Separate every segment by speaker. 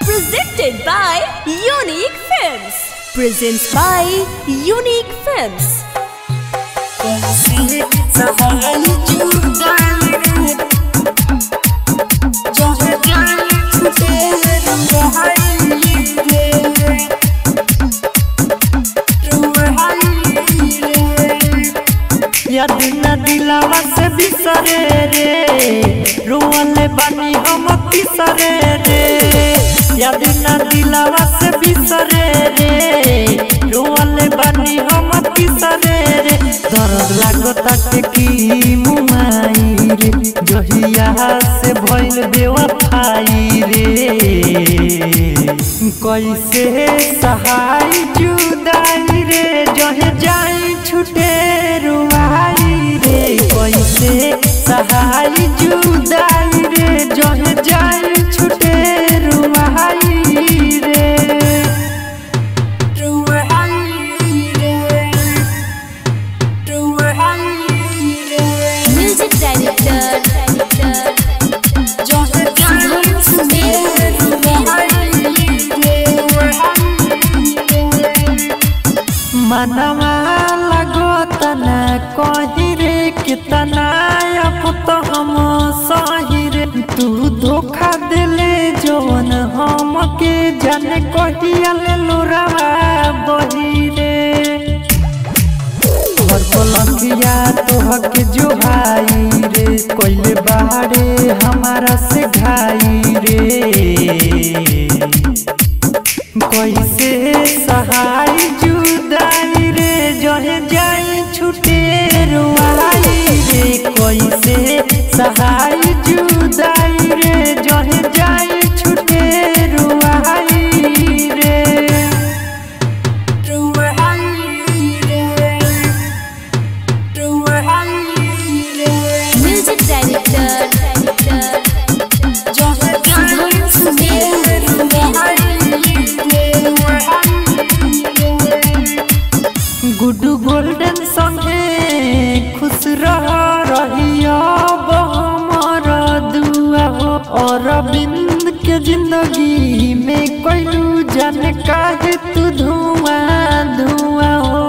Speaker 1: Presented by Unique Films. Presents by Unique Films.
Speaker 2: याद न दिलावा से बिसरे रे रोवले बानी हम पिसरे रे याद न दिलावा से बिसरे रे रोवले बानी हम पिसरे रे दर्द लागता के की मुमाई रे जहिया से भइल बेवफाई रे कैसे सहाय जुदाई रे जहे जाई छुटे रुआई रे कैसे सहाय जुदाई रे जहे जाई छुटे रुआई रे
Speaker 1: Music Director.
Speaker 2: मनवा लगोता न कही रे कितना अब तो हम सही रे तू धोखा दिले जवन हम के जाने कहिया ले लोरावा बही रे हर पलकिया तोहके जो भाई रे कोइले बाड़े हमारा से घाई रे कैसे सहाय जुदाई रे जहे जाई छुटे रुआई रे कैसे सहाय जुदाई रे जहे जाई छुटे रुआई रे
Speaker 1: Music Director.
Speaker 2: गुड्डू गोल्डन संगे खुश रह रहिया हमर दुआ हो अरविंद के जिंदगी में कोइलू जन काहे तू धुआं धुआं हो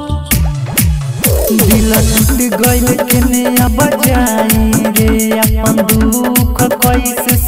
Speaker 2: दिल टूट गइल केने अब जाई रे अपन दुख कैसे